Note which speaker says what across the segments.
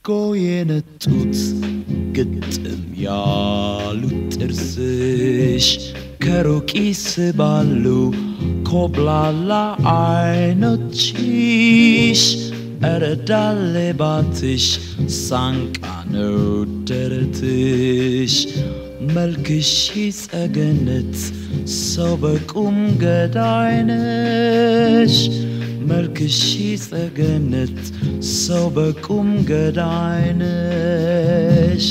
Speaker 1: አድርጎ የነጡት ግጥም ያሉት ጥርስሽ ከሩቅ ይስባሉ ኮብላላ አይኖችሽ እረዳሌ ባትሽ ሳንቃ ነው ደረትሽ መልክሽ ጸገነት ሰው በቁም ገዳይነሽ መልክሽ ጸገነት ሰው በቁም ገዳይነሽ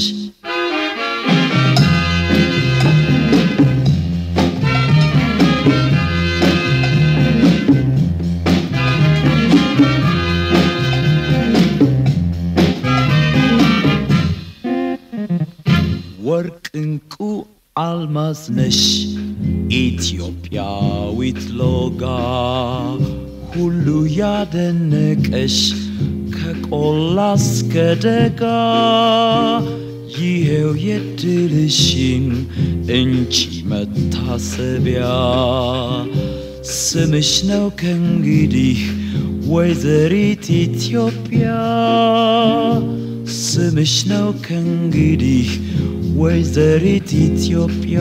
Speaker 1: ወርቅ እንቁ አልማዝ ነሽ ኢትዮጵያዊት ሎጋ ሁሉ ያደነቀሽ ከቆላ እስከ ደጋ ይሄው የድልሽን እንጂ መታሰቢያ ስምሽ ነው ከእንግዲህ ወይዘሪት ኢትዮጵያ ስምሽ ነው ከእንግዲህ ወይዘሪት ኢትዮጵያ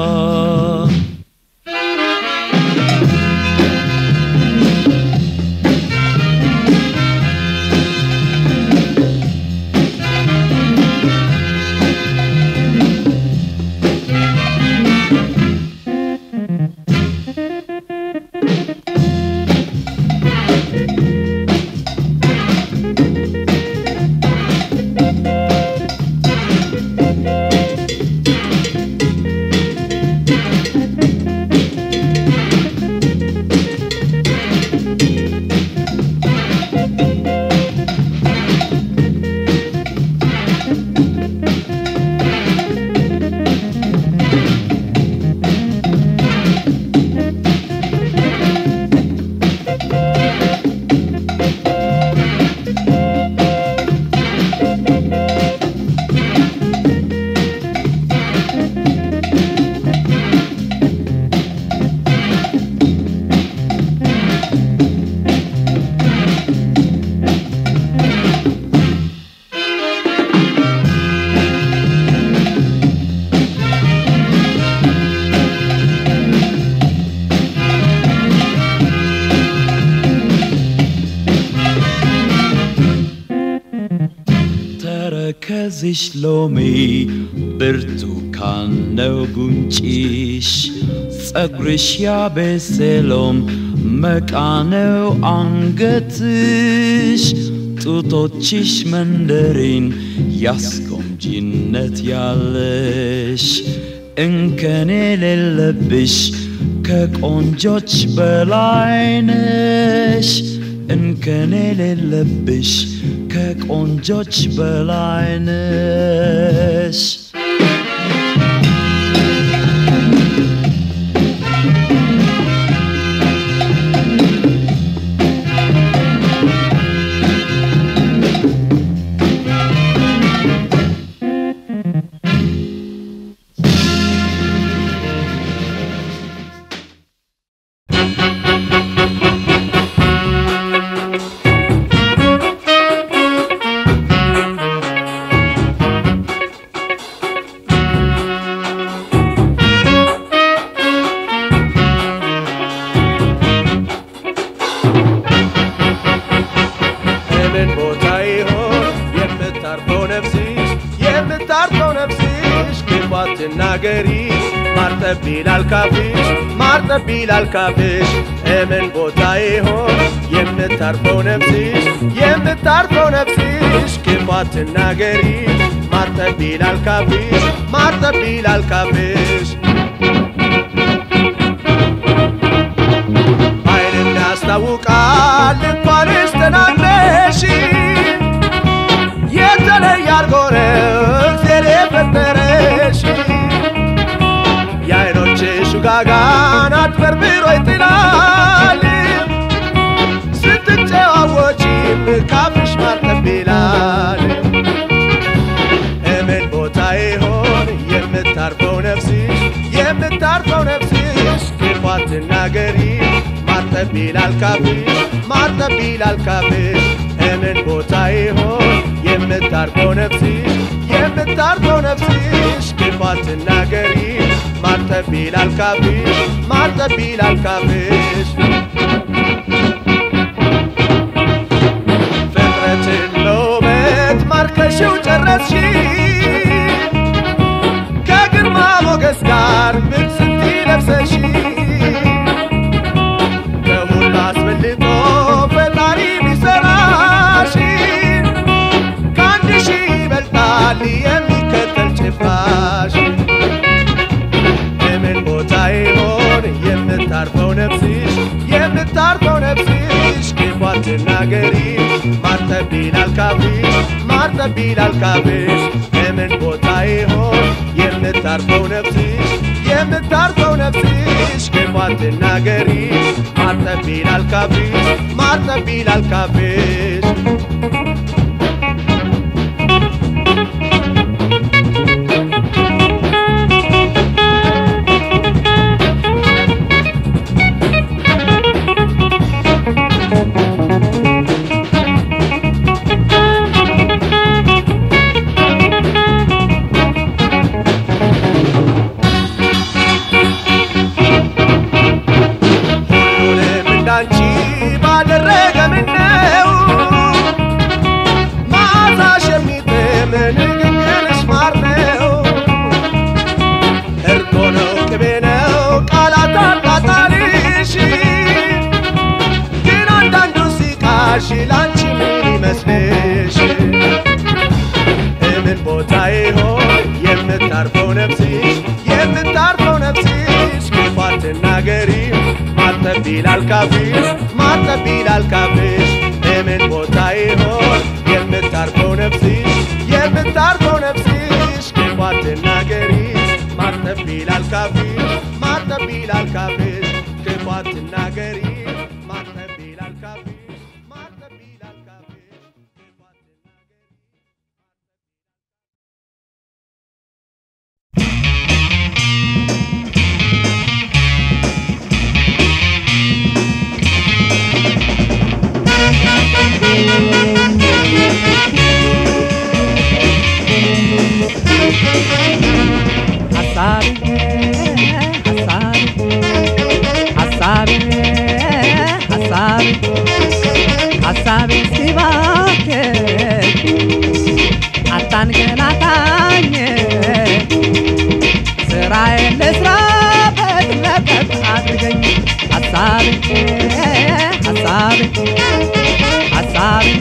Speaker 1: ተረከዝሽ ሎሚ ብርቱካን ነው ጉንጭሽ ጸጉርሽ ያቤሴሎም መቃ ነው አንገትሽ ጡቶችሽ መንደሪን ያስጎምጂነት ያለሽ እንከን የሌለብሽ ከቆንጆች በላይነሽ እንከን የሌለብሽ ከቆንጆች በላይነሽ
Speaker 2: ምን ቦታ ይሆን የምታርፈው ነፍስሽ የምታርፈው ነፍስሽ ክፉ አትናገሪ ማርጠብ ይላል ካፍሽ ማርጠብ ይላል ካፍሽ ምን ቦታ ይሆን የምታርፈው ነፍስሽ የምታርፈው ነፍስሽ ክፉ አትናገሪ ማርጠብ ይላል ካፍሽ ማርጠብ ይላል ካፍሽ አይን ያስታውቃል እንኳንስ ተናግረሽ የተለየ አርጎ ነው እግዜር የፈጠረሽ የአይኖችሽ ውጋጋን አትበርብሮ ይጥላል ስትጨዋወጪም ካፍሽ ማርጠብ ይላል እምን ቦታ ይሆን የምታርፈው ነፍስሽ የምታርፈው ነፍስሽ ክፉ አትናገሪ ማርጠብ ይላል ካፍሽ ማርጠብ ይላል ካፍሽ እምን ቦታ ይሆን የምታርፈው ነፍስሽ የምታርፈው ነፍስሽ ክፋት ትናገሪ ማርጠብ ይላል ካፍሽ ማርጠብ ይላል ካፍሽ ፍጥረትን በውበት ማርከሽው ጨረስሽ ከግርማ ሞገስ ጋር ብትስቲ ለብሰሽ ከሁሉ አስበልጦ ፈጣሪ ቢሰራሽ ከአንድ ሺህ ይበልጣል የሚከተል ጭፍራሽ የምን ቦታ ይሆን የምታርፈው ነፍስሽ የምታርፈው ነፍስሽ ክፏት ትናገሪ ማርጠብ ይላል ካፍሽ ማርጠብ ይላል ካፍሽ የምን ቦታ ይሆን የምታርፈው ነፍስሽ የምታርፈው ነፍስሽ ክፏት ትናገሪ ማርጠብ ይላል ካፍሽ ማርጠብ ይላል ካፍሽ ሁሉንም እንዳንቺ ባደረገ ምነው መዓዛሽ የሚጥም ንግግርሽ ማር ነው እርጎ ነው ቅቤ ነው ቃላት አጣጣልሽ ግን አንዳንዱ ሲቃሽ ላንቺ ምን ይመስልሽ እምን ቦታ ይሆን የምታርፈው ነፍስሽ የምታርፈው ነፍስሽ ክፋት ትናገሪ ማርጠብ ይላል ካፍሽ ማርጠብ ይላል ካፍሽ እምን ቦታ ይሆን የምታርፈው ነፍስሽ የምታርፈው ነፍስሽ ክፋት ትናገሪ ማርጠብ ይላል ካፍሽ ማርጠብ ይላል ካፍሽ ክፋት ትናገሪ ማርጠብ ይላል ካፍሽ ማርጠብ ይላል ካፍሽ ክፋት ትናገሪ
Speaker 3: ሀሳቤ ሀሳቤ ሀሳቤ ሀሳቤ ሀሳቤ ሲባክን አታንገላታኝ ስራዬን ልስራበት ለቀቅ አድርገኝ ሀሳቤ ሀሳቤ ሀሳቤ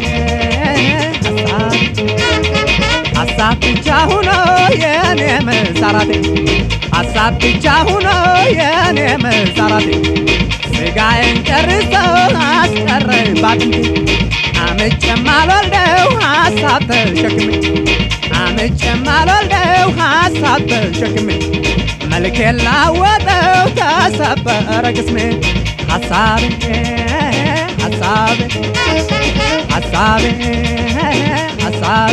Speaker 3: ሀሳቤ ሀሳብ ብቻ ሆኖ የኔ መሰራቴ ሀሳብ ብቻ ሆኖ የኔ መሰራቴ ስጋዬን ጨርሶ አስቀረኝ ባጥንቴ አምጬም አልወልደው ሀሳብ ተሸክሜ አምጬም አልወልደው ሀሳብ ተሸክሜ መልኬን ላወጠው ተሰበረ ቅስሜ ሀሳቤ ሀሳቤ ሀሳቤ ሀሳቤ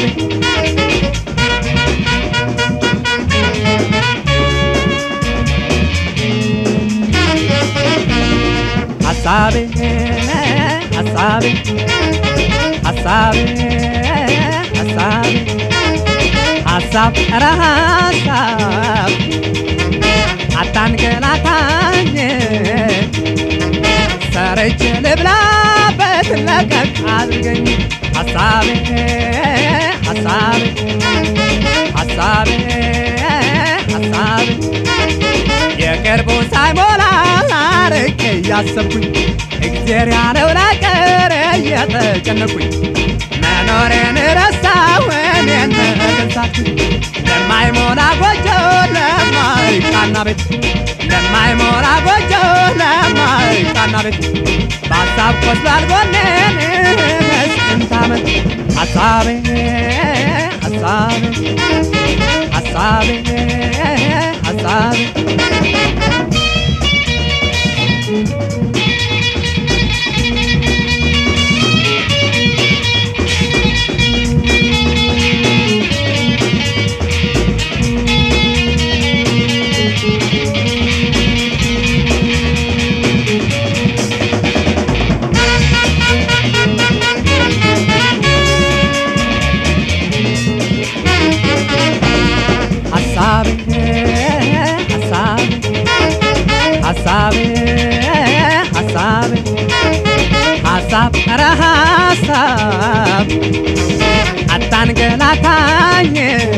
Speaker 3: ሀሳቤ ሀሳቤ ሀሳቤ ሀሳቤ ሀሳብ ኧረ ሀሳብ አታንገላታኝ ሰርቼ ልብላበት ለቀቅ አድርገኝ ሀሳቤ ሀሳቤ ሀሳቤ ሀሳቤ የቅርቡ ሳይሞላ አርቄ እያሰብኩኝ እግዜር ያለው ላቀር እየተጨነኩኝ መኖሬን ረሳሁ እኔን መገንሳትኩኝ ለማይሞላ ጎጆ ለማይቃና ቤት ለማይሞላ ጎጆ ለማይቃና ቤት በሀሳብ ቆስሏል ጎኔን መስንት ዓመት ሀሳቤ ሀሳቤ ሀሳቤ ሀሳቤ ሀሳብ አታንገላታኝ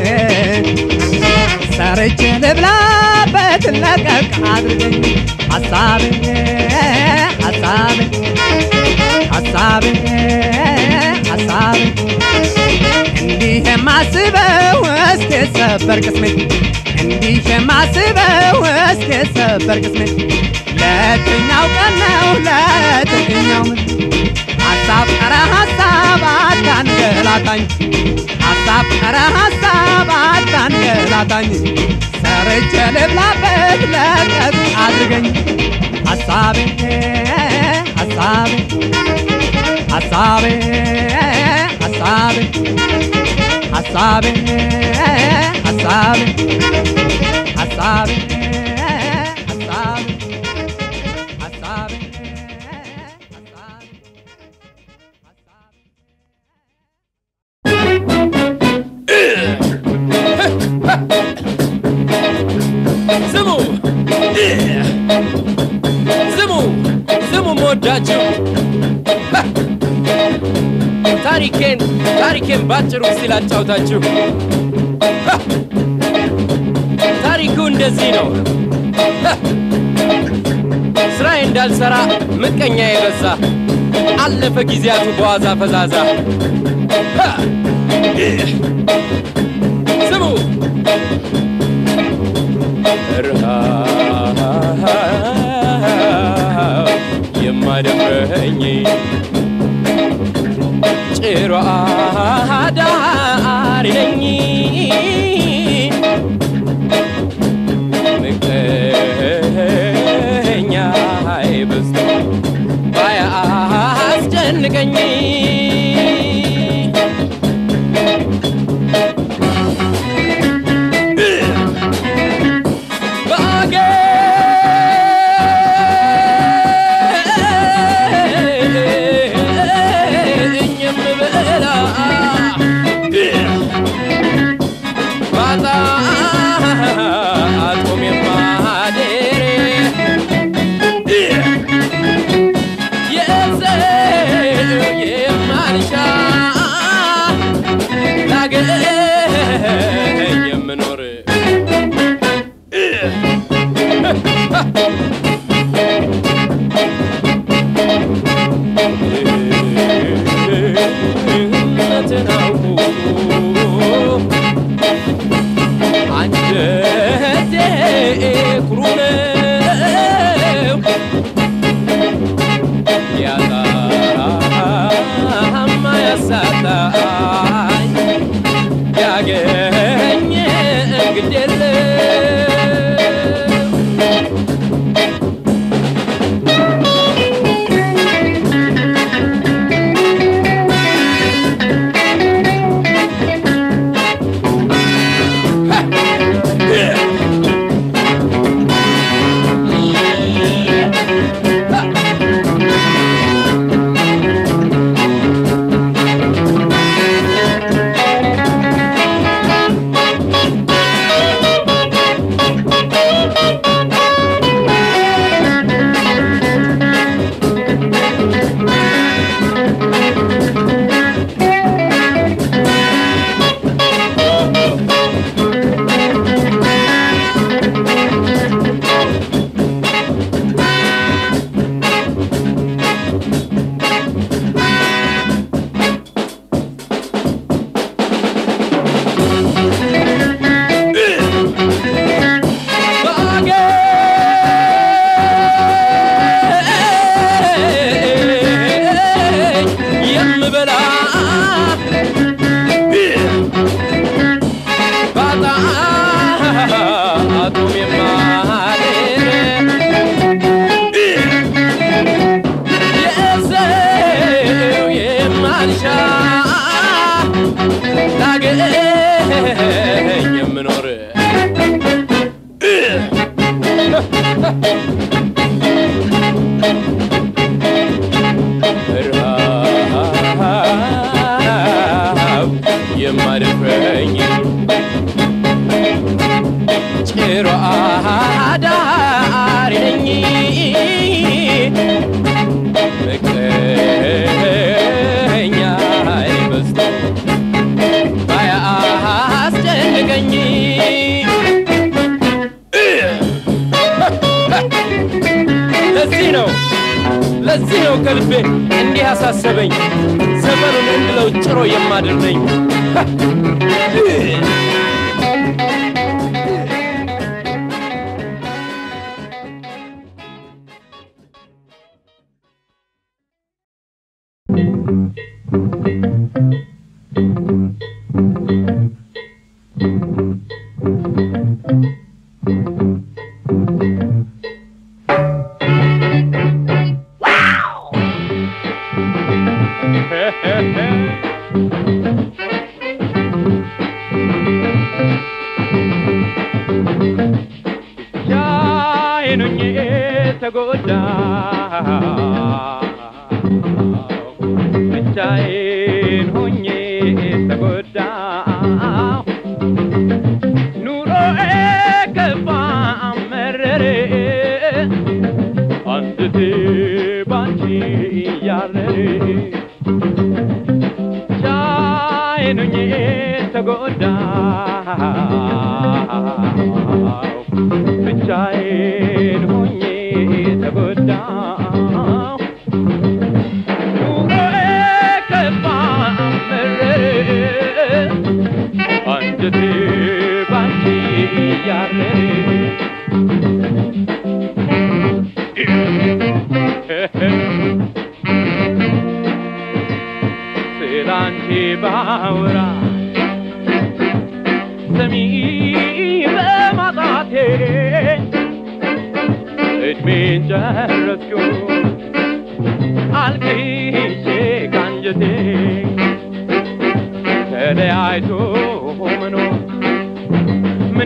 Speaker 3: ሰርቼ ልብላበት ለቀቅ አድርገኝ ሀሳብን ሀሳብን ሀሳብን ሀሳብን እንዲህ የማስበው እስኪ ሰበር ቅስሜ እንዲህ የማስበው እስኪ ሰበር ቅስሜ ለየትኛው ቀን ነው ለየትኛው ምን ሀሳብ ኧረ ሀሳብ አታንገላታኝ ሀሳብ ኧረ ሀሳብ አታንገላታኝ ሰርቼ ልብላበት ለቀቅ አድርገኝ ሀሳቤ ሀሳቤ ሀሳቤ ሀሳቤ ሀሳቤ ሀሳቤ ሀሳቤ ሀሳቤ ሀሳቤ
Speaker 4: ስሙ ስሙ ስሙ መወዳችሁ ታሪኬን ታሪኬን ባጭሩ ሲል አጫውታችሁ ታሪኩ እንደዚህ ነው ስራዬ እንዳልሰራ ምቀኛ የበዛ አለፈ ጊዜያቱ በዋዛ ፈዛዛ ስሙ ረሃብ የማደፍረኝ ጭሮ አዳሪ ነኝ ምቀኛ በዝቶ ባያስጨንቀኝ ባገኝ የምበላ ባጣ አጦም የማደር የሰው የማልሻ ላገኝ የምኖር እውነትን አውቆ አንጀቴ ኩሩ ነው ያጣማ ያሳጣኝ ያገኘ እንግድ የለም ባገኝ የምበላ ባጣ አጡም የማድር የሰው የማልሻ ላገኝ የምኖር ረሃብ የማደፍረኝ ጭሮ አዳሪ ነኝ ምቀኛ ለዚህ ነው ከልቤ እንዲህ ያሳሰበኝ ዘመኑን እንድለው ጭሮ የማድር ነኝ ብቻዬን ሆኜ ተጎዳሁ ብቻዬን ሆኜ ተጎዳሁ ኑሮዬ ከፋ መረረ አንጀቴ ባንቺ እያረረ ብቻዬን ሆኜ ተጎዳሁ ብቻዬን ሆኜ ተጎዳሁ ኑሮዬ ከፋ መረረ አንጀቴ ባንቺ እያረረ ስላንቺ ባወራ ሰሚ በማጣቴ እድሜን ጨረስኩ አልቅሼ ካንጀቴ ተለያይቶ መኖር ምን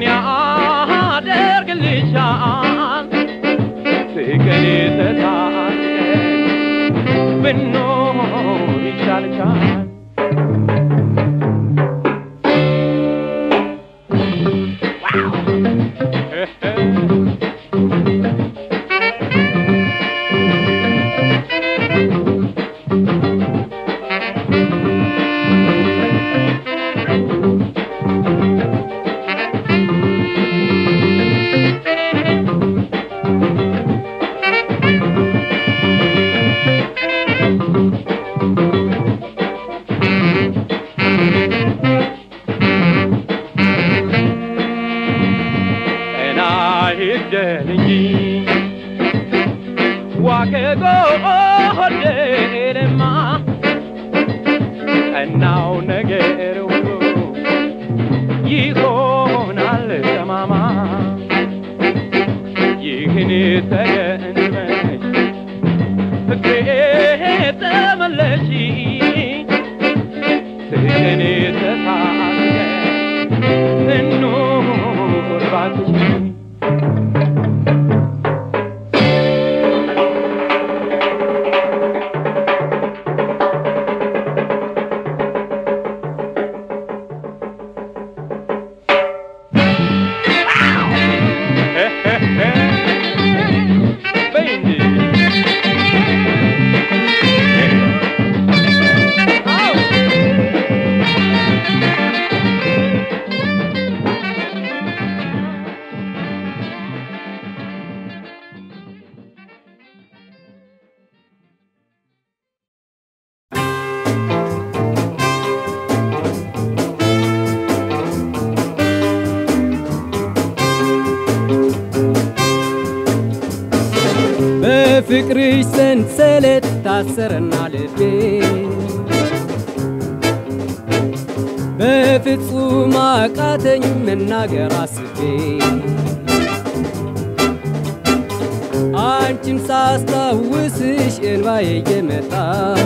Speaker 4: ያደርግልሻል ፍቅር ተሳስቀን ብኖር ይሻልሻል እና ይግደል እንጂ ዋከጎ ሆዴንማ ቀናው ነገር ሁሉ ይሆናል ጠማማ ይህን ተገንዝበሽ ፍቅሬ ተመለሺ ስቅኔ ተሳስገን እንኑር ባክሽ በይ እንጂ አዎ
Speaker 3: በፍቅርሽ ሰንሰለት ታሰረና ልቤ በፍጹም አቃተኝ መናገር አስቤ አንቺን ሳስታውስሽ እንባዬ እየመጣ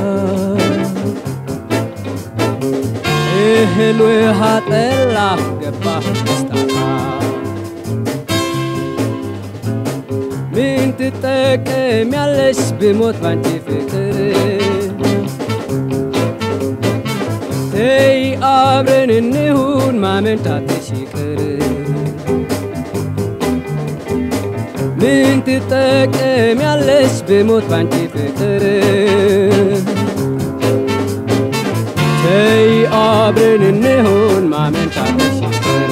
Speaker 3: እህል ውሃ ጠላ ገባህ ደስታታ ምን ትጠቀሚያለሽ ብሞት ባንቺ ፍቅር ተይ አብረን እንሁን ማመንታትሽ ይቅር ምን ትጠቀሚያለሽ ብሞት ባንቺ ፍቅር ተይ አብረን እንሁን ማመንታትሽ ይቅር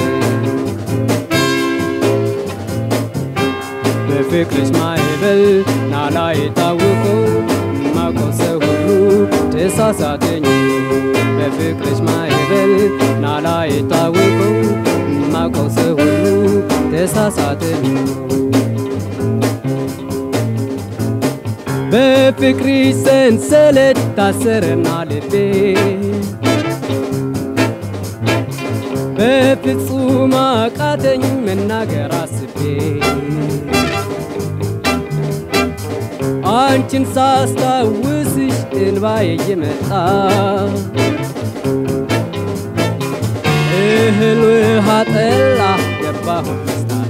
Speaker 3: በፍቅርሽ ማዕበል ናላ የታወቀው ተሳሳተኝ በፍቅርሽ ማዕበል ናላ የታወቀው ማውቀው ሰው ሁሉ ተሳሳተኝ በፍቅርሽ ሰንሰለት ታሰረና ልቤ በፍጹም አቃተኝ መናገር አስቤ አንቺን ሳስታውስሽ እንባዬ እየመጣ እህል ውሃ ጠላ ገባሁ መስታታ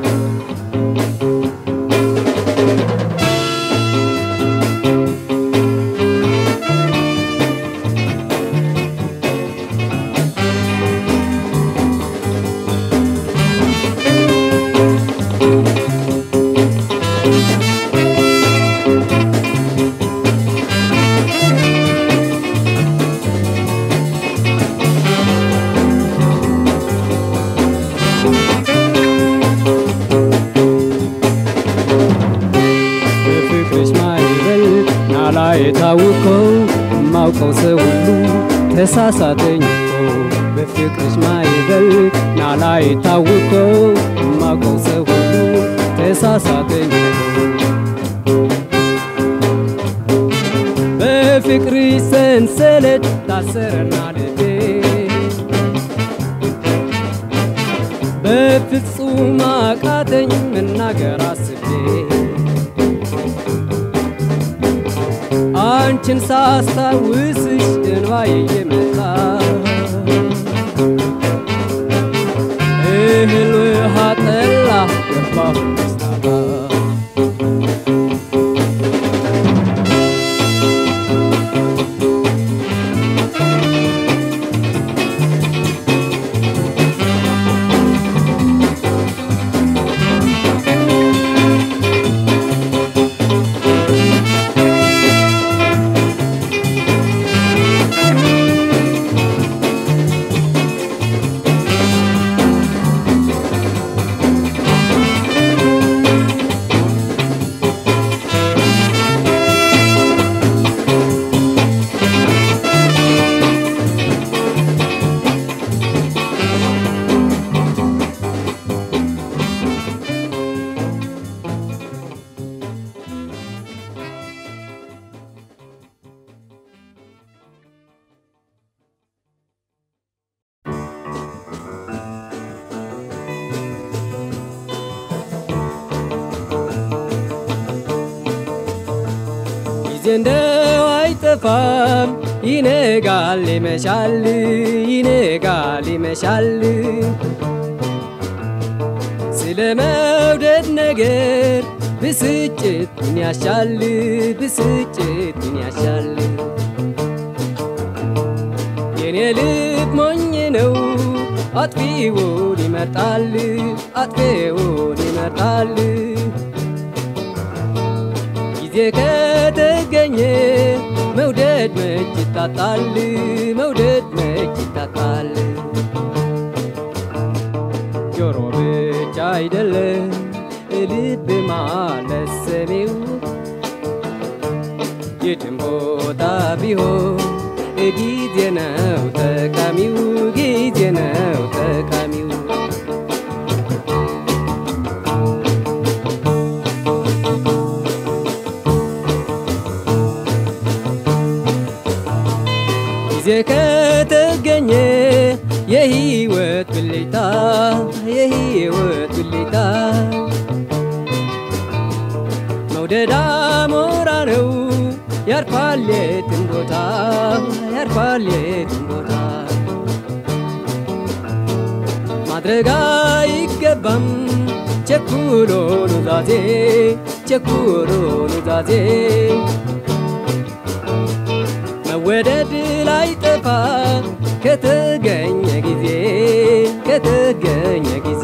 Speaker 3: በፍቅርሽ ማዕበል ናላ የታወቀው ማውቀው ሰው ሁሉ ተሳሳተኝ እኮ በፍቅርሽ ማዕበል ናላ የታወቀው ማውቀው ሰው ሁሉ ተሳሳተኝ እኮ በፍቅርሽ ሰንሰለት ታሰረና ልቤ በፍጹም አቃተኝ መናገር አስቤ አንቺን ሳስታውስሽ እንባዬ እየመጣ እህል ውሃ ጠላ ገባሁ መስታታ ጊዜ እንደው አይጠፋም ይነጋል ይመሻል ይነጋል ይመሻል ስለ መውደድ ነገር ብስጭት ምን ያሻል ብስጭት ምን ያሻል የኔ ልብ ሞኝ ነው አጥፊውን ይመርጣል አጥፊውን ይመርጣል ጊዜ ከተገኘ መውደድ መች ይታጣል መውደድ መች ይታጣል ጆሮ ብቻ አይደለም ልብ ማለት ሰሚው የትም ቦታ ቢሆን ጊዜ ነው ጠቃሚው ጊዜ ነው ጠቃሚው ጊዜ ከተገኘ የህይወት ብልጭታ የህይወት ብልጭታ መውደድ አሞራ ነው ያርፋል የትም ቦታ ያርፋል የትም ቦታ ማድረግ አይገባም ቸኩሎ ኑዛዜ ቸኩሎ ኑዛዜ መወደድ ላይ ጠፋ ከተገኘ ጊዜ ከተገኘ ጊዜ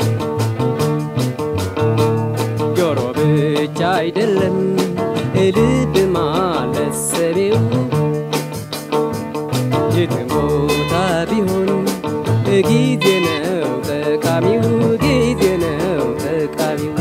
Speaker 3: ጆሮ ብቻ አይደለም ልብ ማለት ሰቤው የትም ቦታ ቢሆን ጊዜ ነው ጠቃሚው ጊዜ ነው ጠቃሚው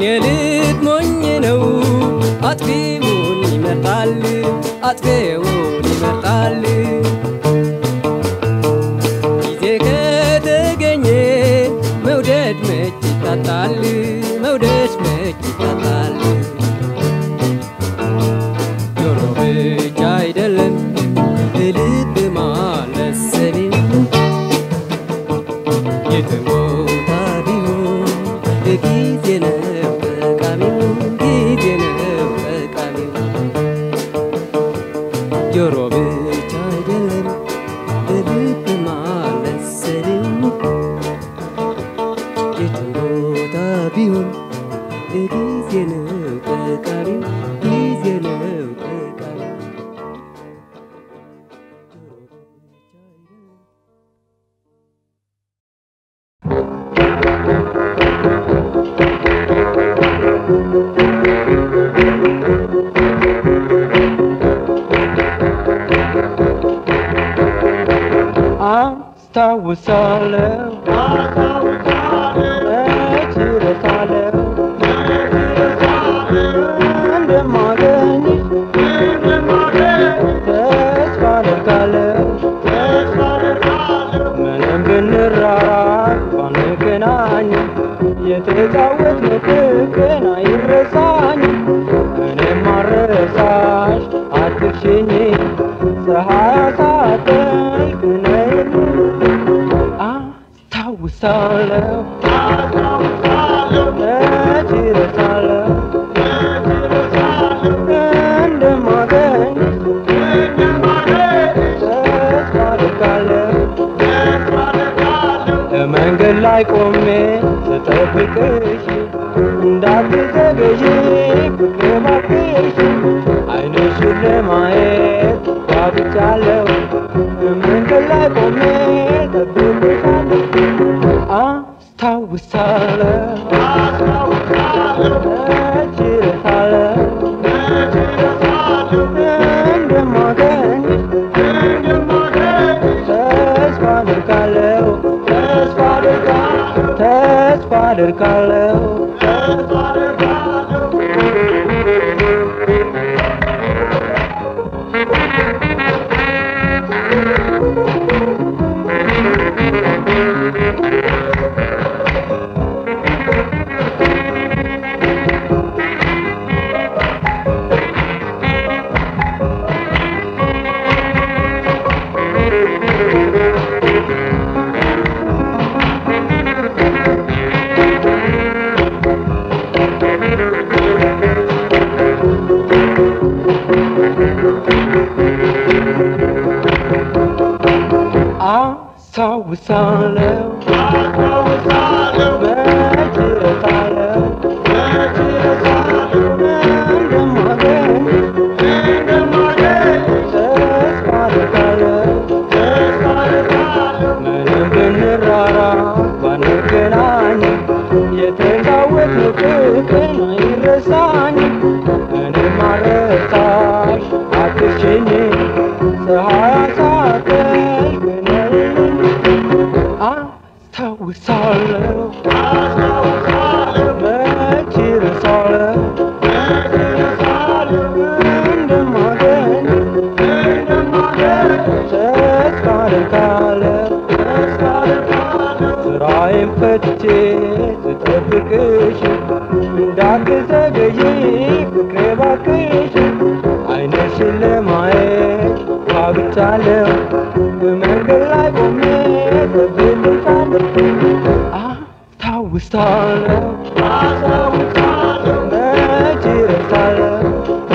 Speaker 3: የኔ ልብ ሞኝ ነው አጥፊውን ይመርጣል አጥፊውን ይመርጣል ጊዜ ከተገኘ መውደድ መች ይታጣል መውደድ መች ይታጣል ጆሮ ብቻ አይደለም ልብ ማለት ሰሌን የትም ቦታ ቢሆን ጊዜ ነው ጠቃሚው ጊዜ ነው ጠቃሚው ጆሮ ብቻ አይደለም ልብ ማለት ሰሌን የትም ቦታ ቢሆን ጊዜ ነው ጠቃሚው ጊዜ ነው ጠቃሚው ጆሮ ብቻ አይደለም
Speaker 5: አስታውሳለሁ መች እረሳለሁ እንደማገኝሽ ተስፋ አደርጋለሁ ምንም ብንራራቅ ባንገናኝ የተጫወትነው ፍቅር አይረሳኝም እኔም አልረሳሽ አትርሽኝ ፀሐይ አሳጠልቅ ነይልኝ አስታውሳለሁ መች እረሳለሁ እንደማገኝ ተስፋ አደርጋለሁ መንገድ ላይ ቆሜ ስጠብቅሽ እንዳትዘገይ ፍቅሬ እባክሽ አይንሽን ለማየት ጓጉቻለሁ መንገድ ላይ ቆሜ ጠብቅሻለሁ አስታውሳለሁ መች እረሳለሁ እንደማገኝ ተስፋ አደርጋለሁ ተስፋ አደርጋለሁ ተስፋ አደርጋለሁ አስታውሳለሁ መች እረሳለሁ እንደማገኝ ተስፋ አደርጋለሁ ምንም ብንራራቅ ባንገናኝ የተጫወትነው ፍቅር አይረሳኝም እኔም አልረሳሽ አትርሽኝ ፀሐይ አሳጠልቅ ነይልኝ አስታውሳለሁ መች እረሳለሁ እንደማገኝ ተስፋ አደርጋለሁ ስራዬን ፈትቼ ስጠብቅሽ እንዳትዘገይ ፍቅሬ እባክሽ አይንሽን ለማየት ጓጉቻለሁ በመንገድ ላይ ቆሜ ጠብቅሻለሁ አስታውሳለሁ መች እረሳለሁ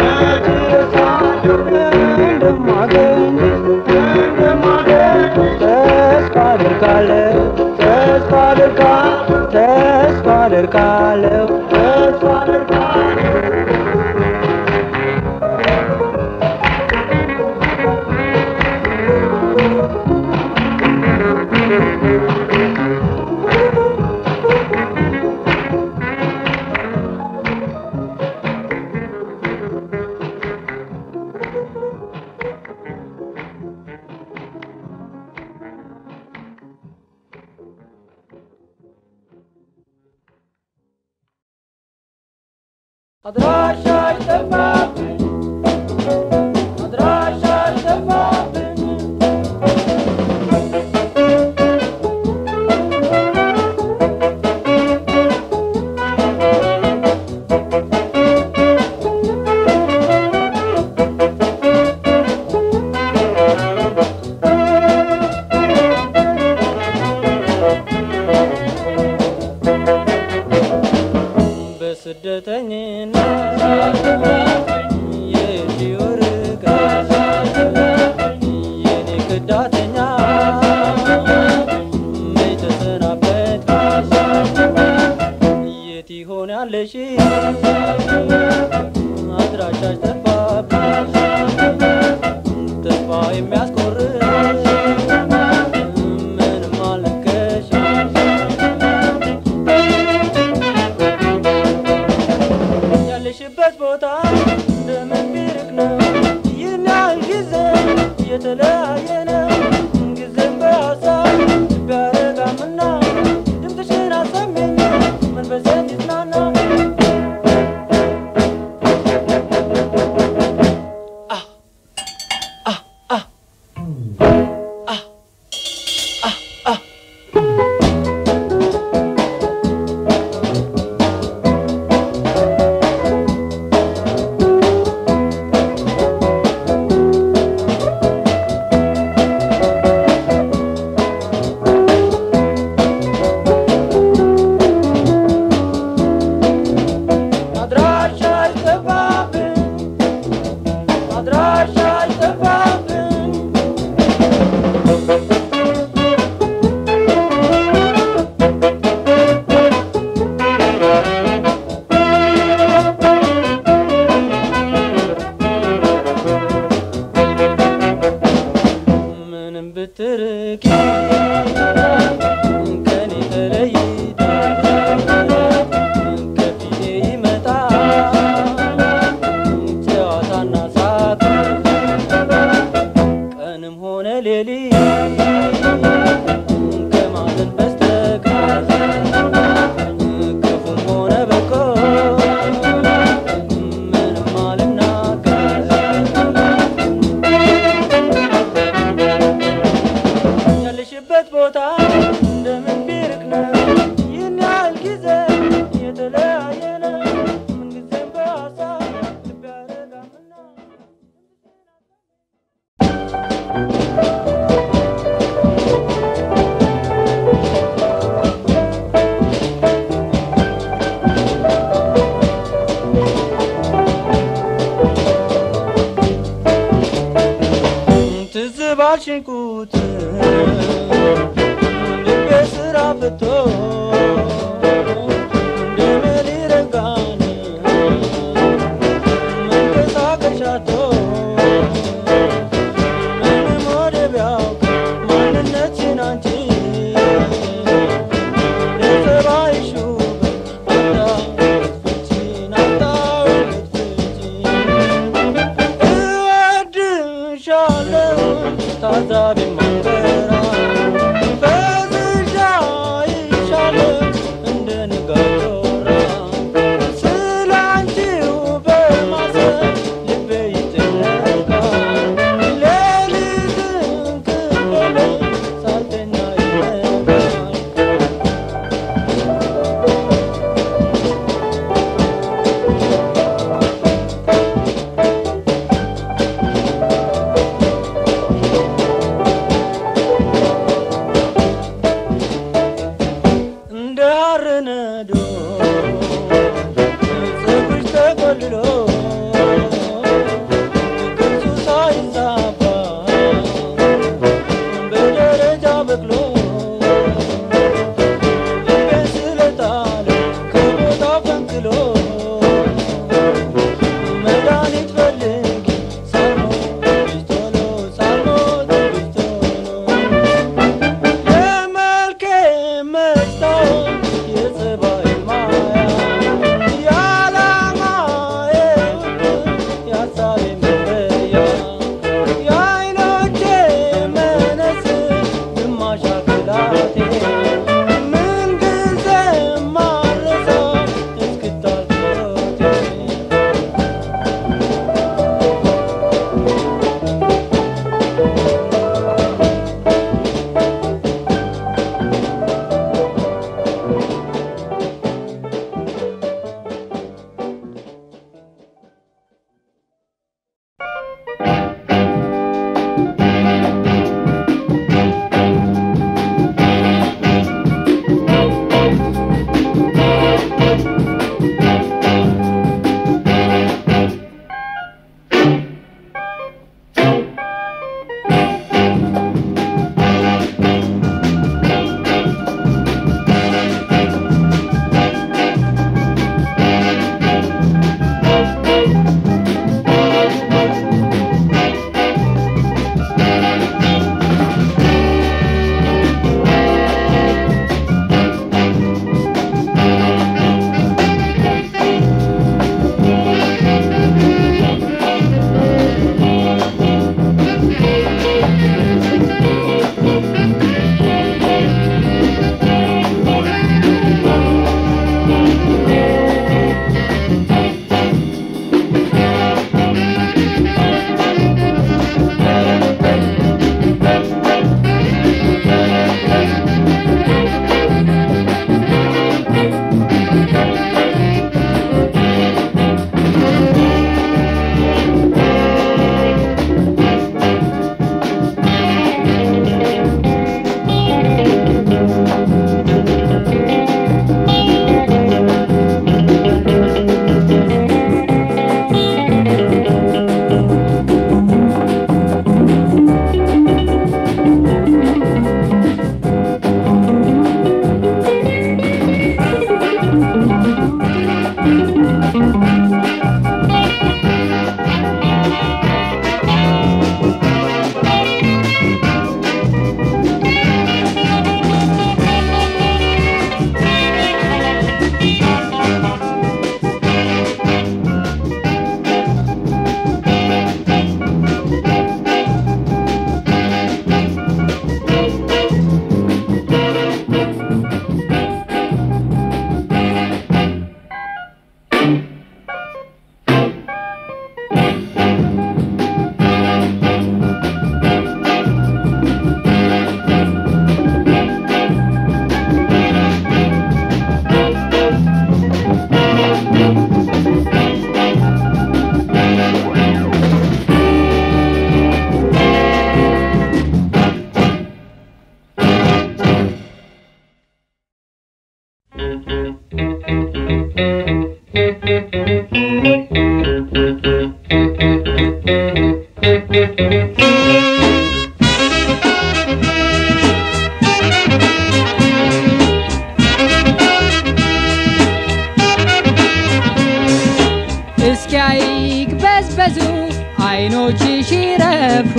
Speaker 5: እንደማገኝሽ ተስፋ አደርጋለሁ ተስፋ አደርጋለሁ ተስፋ አደርጋለሁ ተስፋ አደርጋለሁ አድራሻሽ ጠፋብኝ አድራሻሽ ጠፋብኝ በስደተኝነት የሺው ርቀት የኔ ክዳተኛ መች ተሰናበት የት ይሆን ያለሽ አድራሻሽ ጠፋብኝ ተስፋ የሚያስቆርጥ ምንም አልነገርሽ ያለሽበት ቦታ እንደምን ቢርቅ ነው ይህን ያህል ጊዜ የተለያየ ነው ጊዜም በሀሳብ ቢያረጋምና ድምፅሽን አሰሚኝ መንፈሴን ይጽናና አድራሻሽ ጠፋብኝ አድራሻሽ ጠፋብኝ ምንም ብትርቂ ከኔ ተለይታ ከፊቴ ይመጣ ጨዋታና ሳቅ ቀንም ሆነ ሌሊት ከማዘን በስተቀር ክፉም ሆነ በጎ ምንም አልናገር ያለሽበት ቦታ እንደምን ቢርቅ ነው ይህን ያህል ጊዜ የተለያየ ነው ምንጊዜም በሀሳብ ልብ ያረጋምና ትዝ ባልሽኝ ቁጥር ልቤ ስራ ፍቶ እንደምን ይረጋል መንቀሳቀሻ አጥቶ ምንም ወደ ቢያውቅ ማንነትሽን አንቺ ለጸባይሽ ውበት አጣሁት ፍቺን አጣሁት ፍቺን እወድሻለሁ ታዛቢ ማንበራ ፈዝዣ ይሻለሁ እንደ ንጋት ጮራ ስለ አንቺው በማሰብ ልቤ ይጨነቃል ሌሊትን ክፍል ሳልተኛ ይነጋል እንደ ሐር ነዶ ፀጉርሽ ተቆልሎ ቅርጹ ሳይዛባ በደረጃ በቅሎ ልቤን ስለጣለ ከቦታ ፈንቅሎ መድኃኒት ፈልጊ ሳልሞትሽ ቶሎ ሳልሞትሽ ቶሎ የመልኬ መስታወት የጸባይ ማያ የዓላማዬ
Speaker 6: ይበዝበዙ አይኖችሽ ይረፉ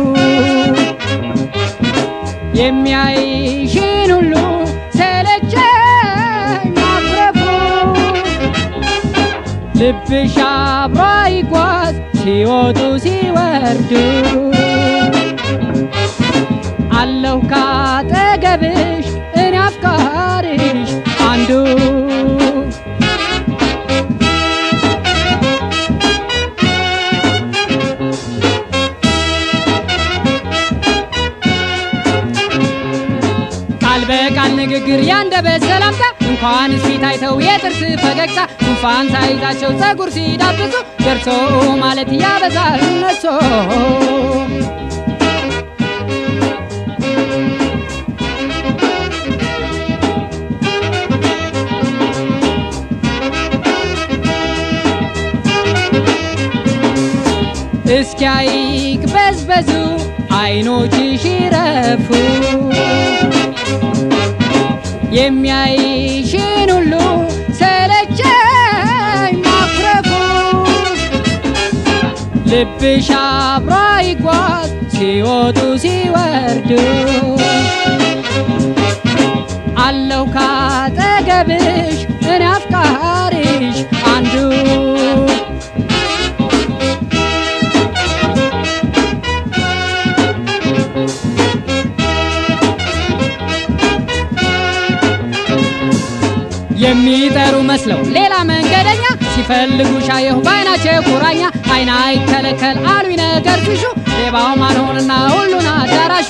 Speaker 6: የሚያይሽን ሁሉ ሰለቸኝ ማኩረፉ ልብሽ አብሮ ይጓዝ ሲወጡ ሲወርዱ አለሁ ካጠገብሽ እኔ አፍቃሪሽ አንዱ ቃል በቃል ንግግር ያንደበት ሰላምታ እንኳን ፊት አይተው የጥርስ ፈገግታ ጉንፋን ሳይዛቸው ጸጉር ሲዳብሱ ደርሶ ማለት ያበዛል እነሶ እስኪ አይቅበዝበዙ አይኖችሽ ይረፉ የሚያይሽን ሁሉ ሰለቸኝ ማኩረፉ ልብሽ አብሮ ይጓዝ ሲወጡ ሲወርዱ አለሁ ካጠገብሽ እኔ አፍቃሪሽ አንዱ የሚጠሩ መስለው ሌላ መንገደኛ ሲፈልጉ ሻየሁ በአይናቸው ቁራኛ አይና አይከለከል አሉኝ ነገር ትሹ ሌባው ማን ሆንና ሁሉን አዳራሹ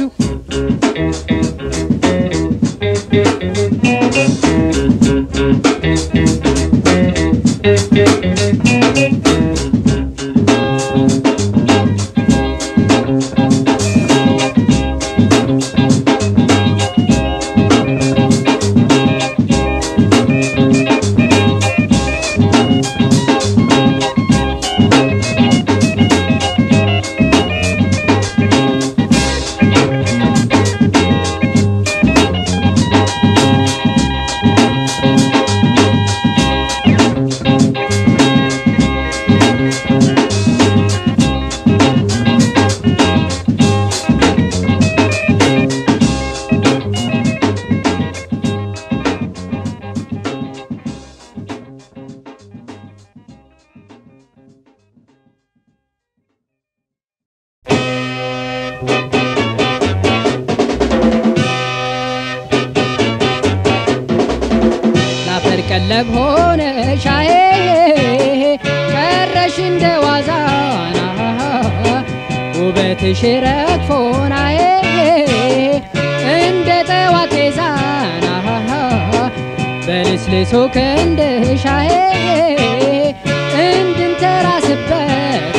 Speaker 6: ላፈር ቀለብ ሆነ ሻዬ ቀረሽ እንደ ዋዛና ውበትሽ ረግፎናዬ እንደ ጠዋት ዛና በልስልሶ ክንድሻዬ እንድንተራስበት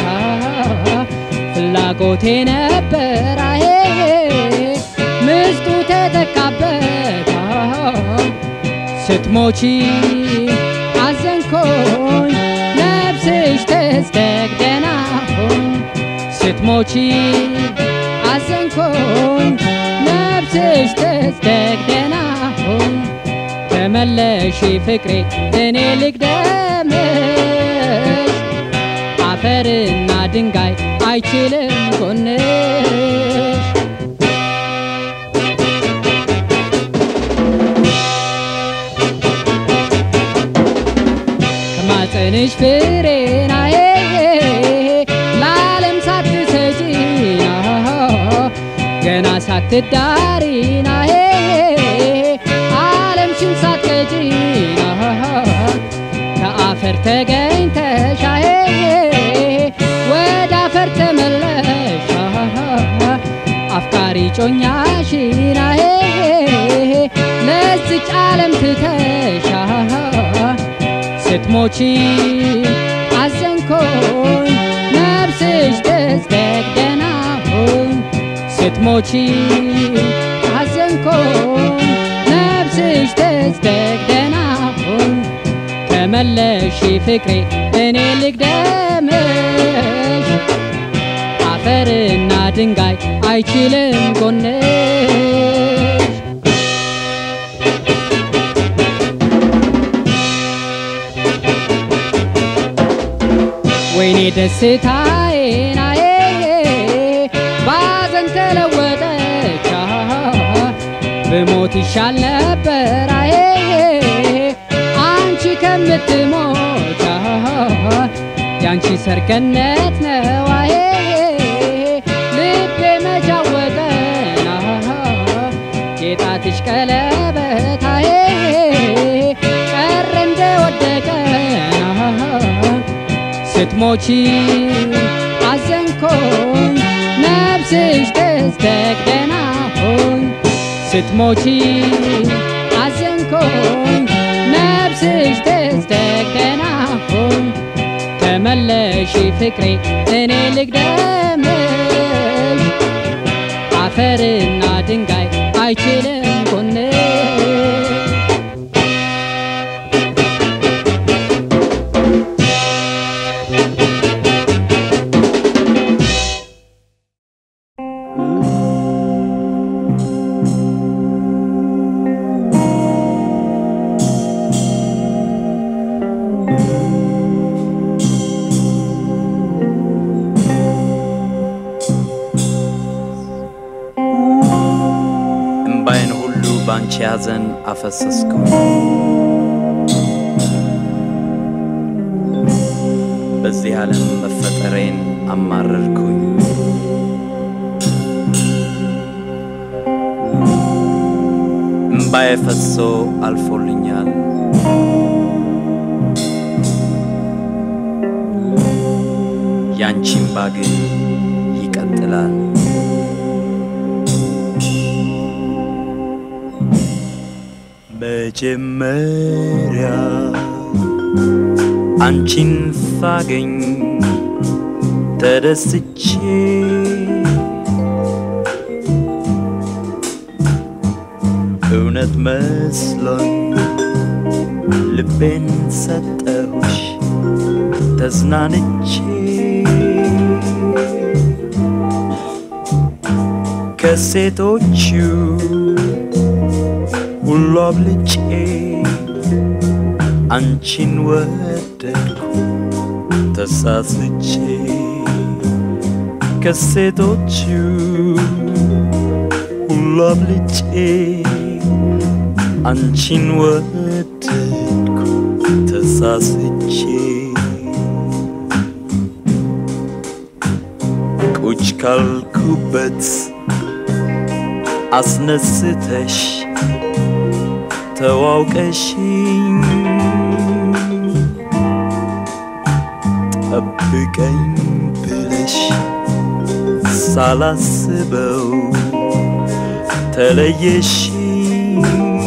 Speaker 6: ፍላጎቴ ነበራዬ ምስጡ ተተካበት ስትሞቺ አዘንኮኝ ነፍስሽ ተስተግደና ሆኝ ስትሞቺ አዘንኮኝ ነፍስሽ ተስተግደና ሆኝ ተመለሺ ፍቅሬ እኔ ልግደምሽ አፈርና ድንጋይ አይችልም ጎንሽ ከማፀንሽ ፍሬናዬ ለዓለም ሳትሰጪና ገና ሳትዳሪናዬ ዓለምሽን ሳትቀጪና ከአፈር ተገኝተሻዬ ወደ አፈር ተመለሻ አፍቃሪ ጮኛሽናዬ ለዚች ዓለም ትተሻ ስትሞቺ አዘንኮኝ ነፍስሽ ተዝደግደና ሆኝ ስትሞቺ አዘንኮኝ ነፍስሽ ተዝደግደና ሆኝ ተመለሺ ፍቅሬ እኔ ልግደምሽ አፈርና ድንጋይ አይችልም ጎንሽ ወይኔ እኔ ደስታዬን አዬ ባዘን ተለወጠች አሃ፣ ብሞት ይሻል ነበር አዬ አንቺ ከምትሞች አሃ፣ ያንቺ ሰርገነት ነው አዬ ልቤ መጃወጠን አሃ፣ የጣትሽ ቀለበት አዬ ቀረ እንደወደቀን አሃ፣ ስትሞቺ አዘንኮኝ ነፍስሽ ተስተግደና ሆኝ ስትሞቺ አዘንኮኝ ነፍስሽ ተስተግደና ሆኝ ተመለሺ ፍቅሬ እኔ ልግደምሽ አፈርና ድንጋይ አይችልም ጎንሽ
Speaker 1: እምባይን ሁሉ ባንቺ ያዘን አፈሰስኩ በዚህ ዓለም መፈጠሬን አማረርኩኝ እምባዬ ፈሶ አልፎልኛል ያንቺ እምባ ግን ይቀጥላል መጀመሪያ አንቺን ሳገኝ ተደስቼ እውነት መስሎኝ ልቤን ሰጠሁሽ ተዝናንቼ ከሴቶቹ ሁሉ አብልጬ አንቺን ወደድኩ ተሳስቼ ከሴቶቹ ሁሉ አብልጬ አንቺን ወደድኩ ተሳስቼ ቁጭ ካልኩበት አስነስተሽ ተዋውቀሽኝ ጠብቀኝ ብለሽ ሳላስበው ተለየሽኝ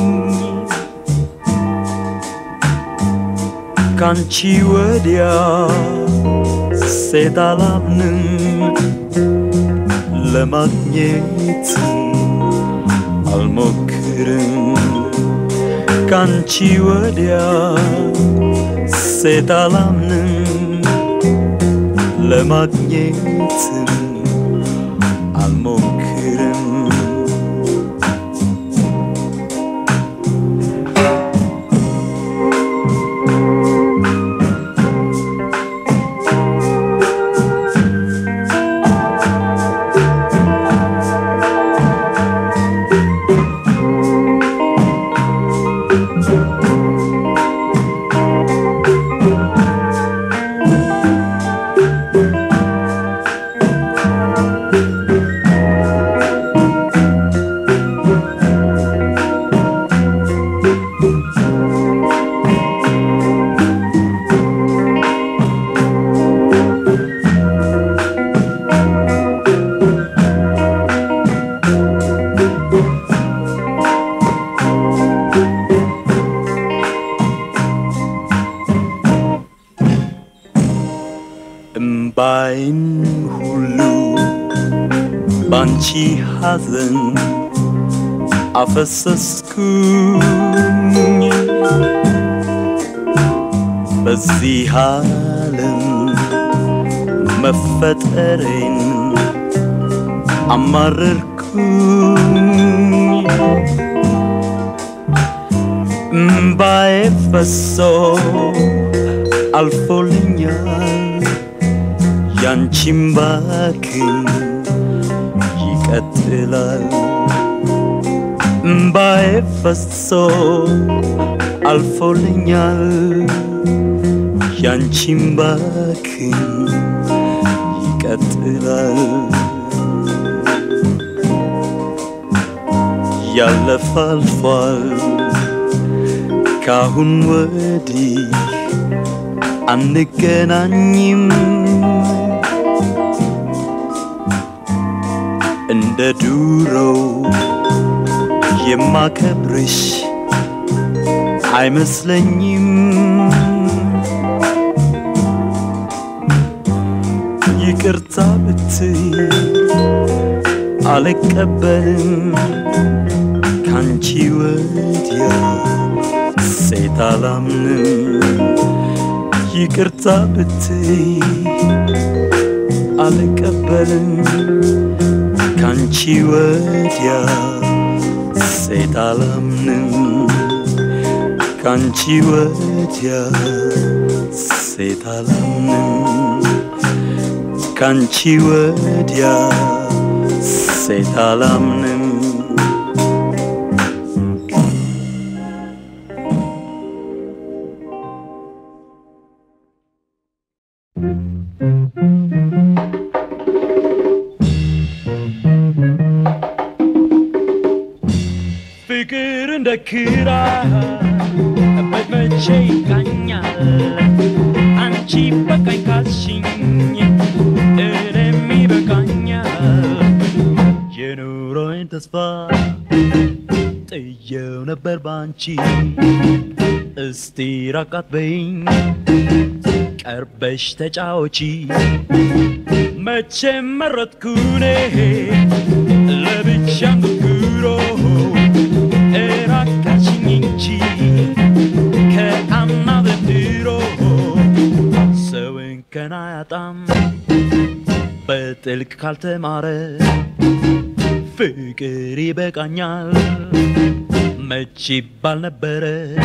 Speaker 1: ካንቺ ወዲያ ሴት አላምንም ለማግኘት አልሞክርም ካንቺ ወዲያ ሴት አላምንም ለማግኘትም አልሞክርም እምባይን ሁሉ ባንቺ ሐዘን አፈሰስኩኝ በዚህ ዓለም መፈጠሬን አማረርኩኝ እምባዬ ፈሶ አልፎልኛል ያንቺም ባክን ይቀጥላል እምባዬ ፈሶ አልፎልኛል ያንቺም ባክን ይቀጥላል ያለፈ አልፏል ካሁን ወዲህ አንገናኝም እንደ ዱሮው የማከብርሽ አይመስለኝም ይቅርታ ብትይ አልቀበልም ካንቺ ወዲያ ሴት አላምንም ይቅርታ ብትይ አልቀበልም ካንቺ ወዲያ ሴት አላምንም ካንቺ ወዲያ ሴት አላምንም ካንቺ ወዲያ ሴት አላምንም
Speaker 2: ፍቅር እንደ ክራ በመቼ ይቃኛል አንቺ በቃኝ ካልሽኝ እኔም ይበቃኛል
Speaker 1: የኑሮዬን ተስፋ ጥየው ነበር ባንቺ እስቲ ራቃት በይኝ ቀርበሽ ተጫወቺ
Speaker 2: መቼም መረጥኩኔ ለብቻ ንጉሮ እራቃችኝ እንጂ ከአምና ዘንድሮ
Speaker 1: ሰውን ከና ያጣም በጥልቅ ካልተማረ ፍቅር ይበቃኛል መች ይባል ነበረ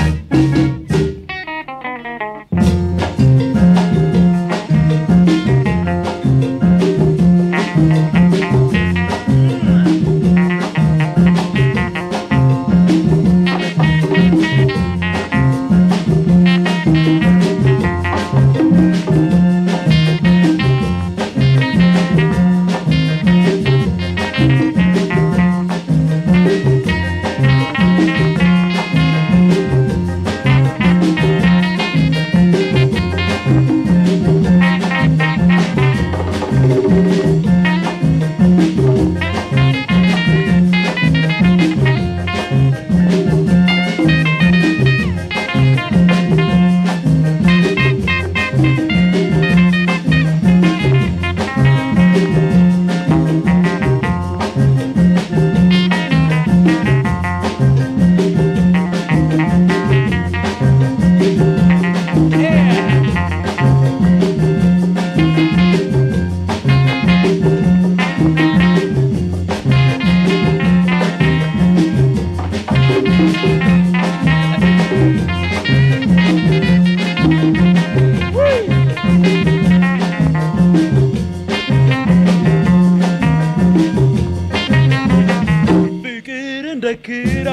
Speaker 2: ፍቅር እንደ ክራ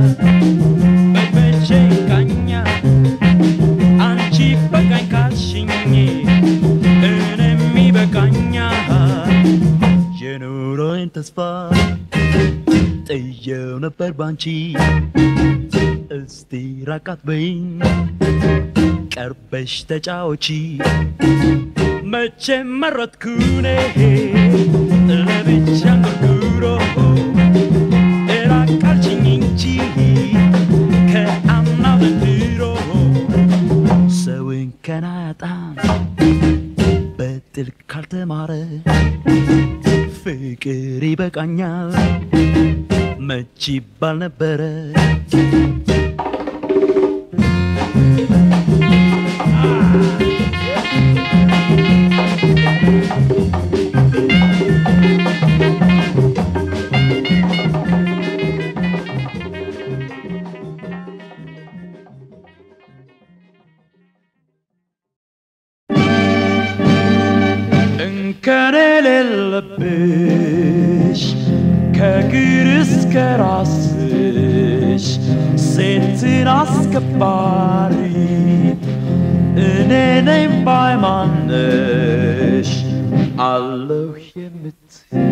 Speaker 2: በመቼ ይቃኛል አንቺ በቃኝ ካልሽኝ እኔም ይበቃኛል
Speaker 1: የኑሮዬን ተስፋ ጥየው ነበር ባንቺ እስቲ ራቃት በይኝ ቀርበሽ ተጫወቺ
Speaker 2: መቼም መረጥኩኔ ለብቻ ንጉሮ እራቃችኝ እንጂ ከአምና ዘንድሮ
Speaker 1: ሰውን ከና ያጣም በጥልቅ ካልተማረ ፍቅር ይበቃኛል መች ይባል ነበረ እንከን የሌለብሽ ከእግር እስከ ራስሽ ሴትን አስከባሪ እኔ ነኝ ባይማነሽ አለሁ የምትይ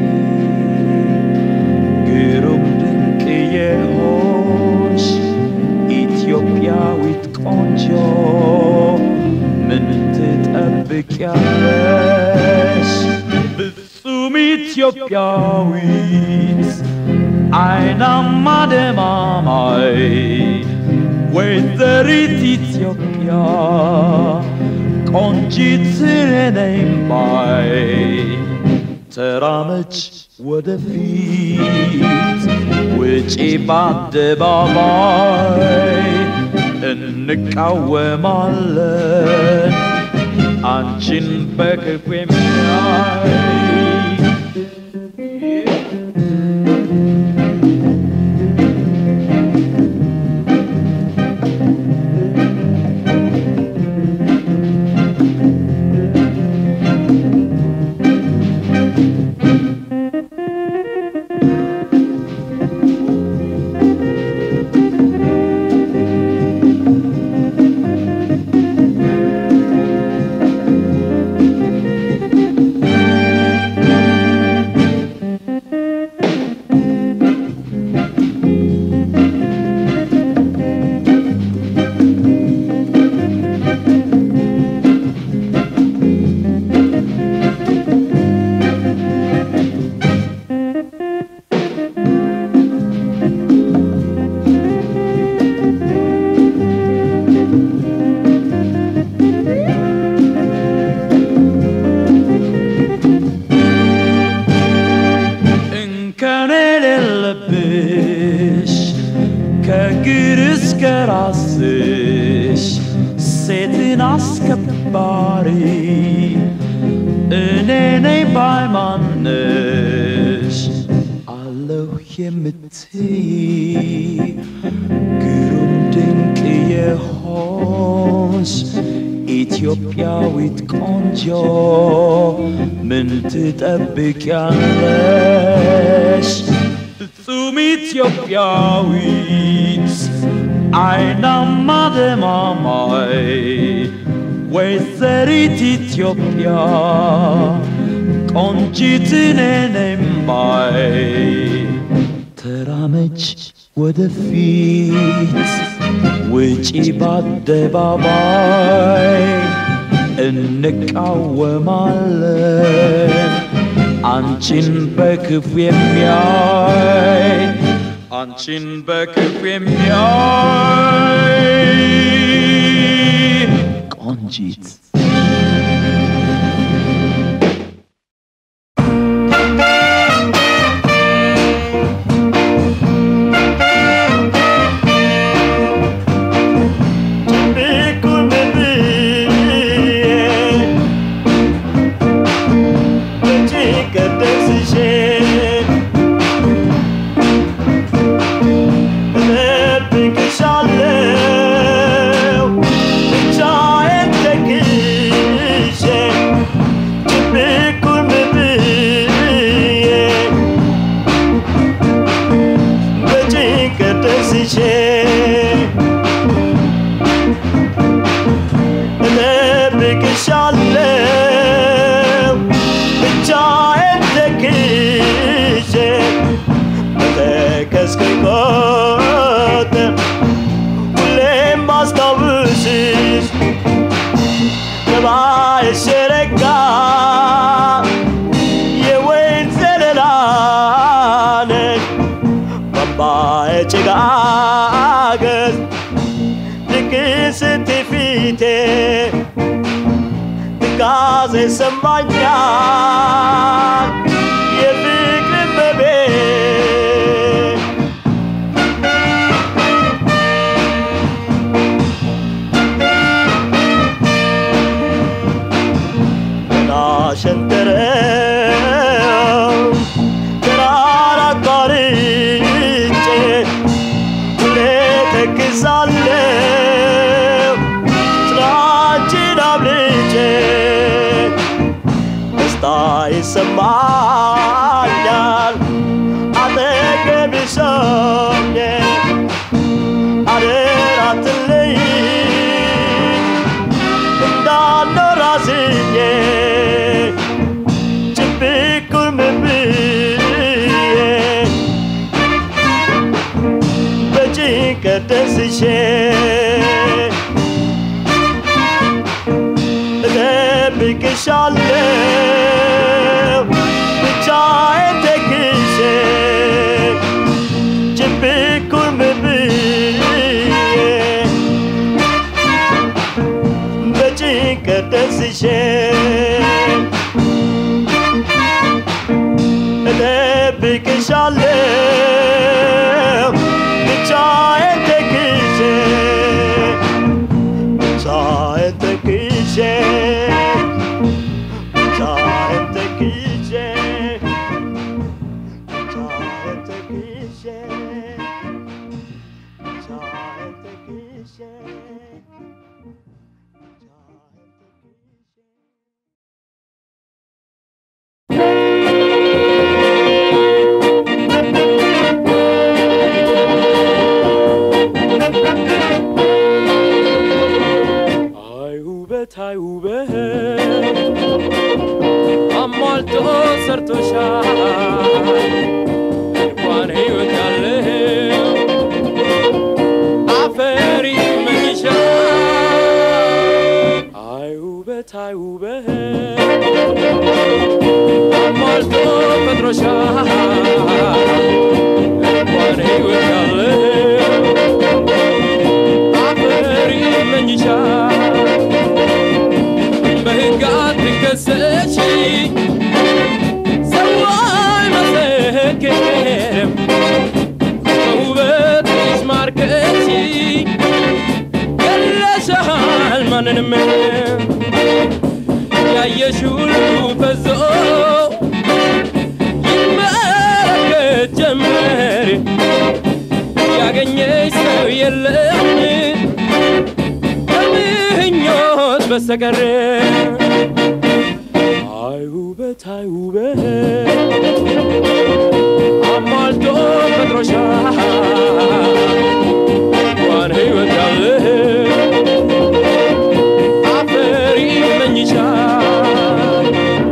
Speaker 1: ግሩም ድንቅ የሆንሽ ኢትዮጵያዊት ቆንጆ ምን ትጠብቂያለሽ? ፍጹም ኢትዮጵያዊት አይናማ ደማማይ ወይዘሪት ኢትዮጵያ ቆንጂት ነኝ ባይ ተራመች ወደፊት ውጪ በአደባባይ እንቃወማለን አንቺን በክፉ የሚያይ እንከን የሌለብሽ ከእግር እስከ ራስሽ ሴትን አስከባሪ እኔ ነኝ ባይማነሽ አለሁ የምትይ ግሩም ድንቅ የሆንሽ ኢትዮጵያዊት ቆንጆ ምን ትጠብቂያለሽ? ፍጹም ኢትዮጵያዊት አይናማ ደማማይ ወይዘሪት ኢትዮጵያ ቆንጂት ነኝ ባይ ተራመች ወደፊት ውጪ በአደባባይ እንቃወማለን አንቺን በክፉ የሚያይ አንቺን በክፉ የሚያይ ቆንጂት
Speaker 2: ቢቁም ብዬ በጭንቀት ደስሼ እጠብቅሻለሁ ብቻዬን ተክዤ ቢቁም ብዬ በጭንቀት ደስሼ እጠብቅሻለሁ ብቻዬን ተክዤ በተከዝከኝ ቁጥር ሁሌም ባስታውስሽ ነባዬሽ የረጋ የወይን ዘለላ ነሽ በአምባዬ ጭጋገዝ ልክ ስትይ ፊቴ ትካዜ ሰማኛል የፍቅር መቤት ገና ሸንተረው ተራራ አቋርጬ ሁሌ ተክዛለሁ ስራችን አብልጬ ደስታዬ ይሰማኛል አጠገብሽ ሆኜ አደራ አትለይኝ እንዳልኖር አዝኜ ጭብቁን ብዬ በጭንቀት ደስሼ እጠብቅሻለሁ ብቻዬን ተክሼ ጭብቁን ብዬ በጭንቀት ደስሼ እጠብቅሻለሁ ብቻዬን ተክዤ ብቻዬን ተክዤ ብቻዬን ተክዤ ብቻዬን ተክዤ ብቻዬን ተክዤ
Speaker 4: አይ ውበት አይ ውበት አሟልቶ ሰርቶሻል እንኳን ሕይወት ያለው አፈር ይመኝሻል አይ ውበት አይ ውበት አሟልቶ ፈጥሮሻል እንኳን ሕይወት ያለው አፈር ይመኝሻል በሕግ አትከሰሺ ሰው አይመሰክርም በውበትሽ ማርከሽ ገለሻል ማንንም ያየሽ ሁሉ ፈዞ ይመለከት ጀመር ያገኘሽ ሰው የለም ከምኞት በስተቀር አይ ውበት አይ ውበት አሟልቶ ፈጥሮሻል እንኳን ሕይወት ያለው አፈር ይመኝሻል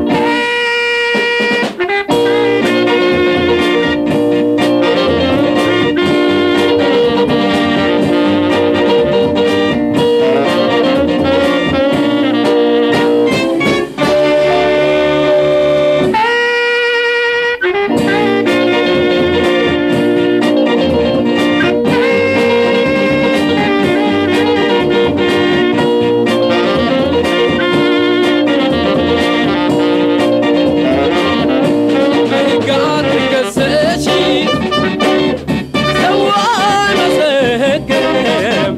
Speaker 4: በሕግ አትከሰሺ ሰው አይመሰክርም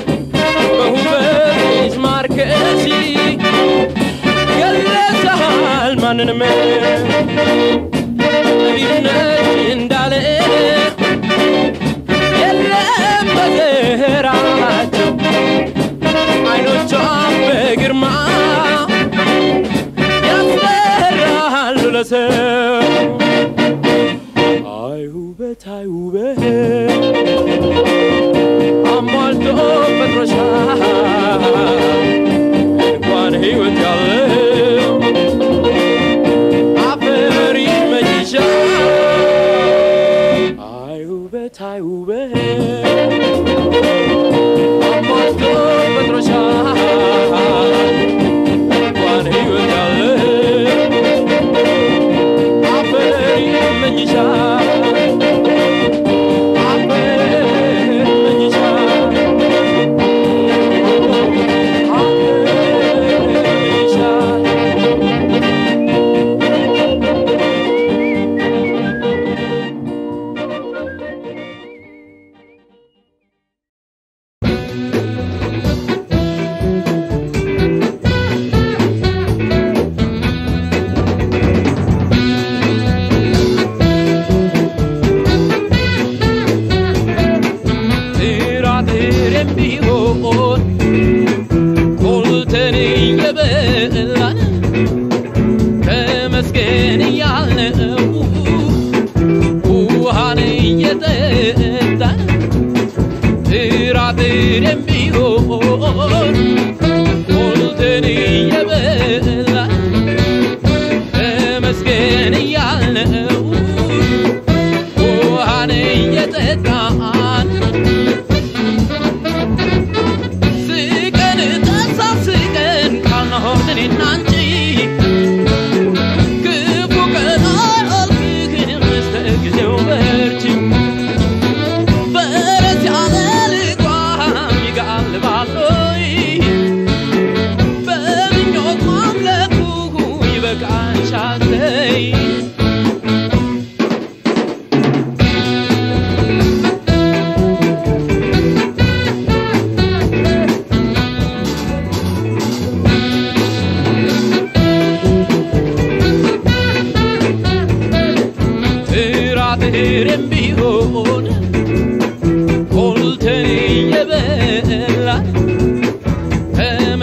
Speaker 4: በውበትሽ ማርከሽ ገለጸሃል ማንንም ጠቢብ ነሽ እንዳለ የለም በዘራቸው አይኖቿ በግርማ ያስፈራሉ ለሰው አይ ውበት አይ ውበት አሟልቶ ፈጥሮሻል እንኳን ሕይወት ያለው አፈ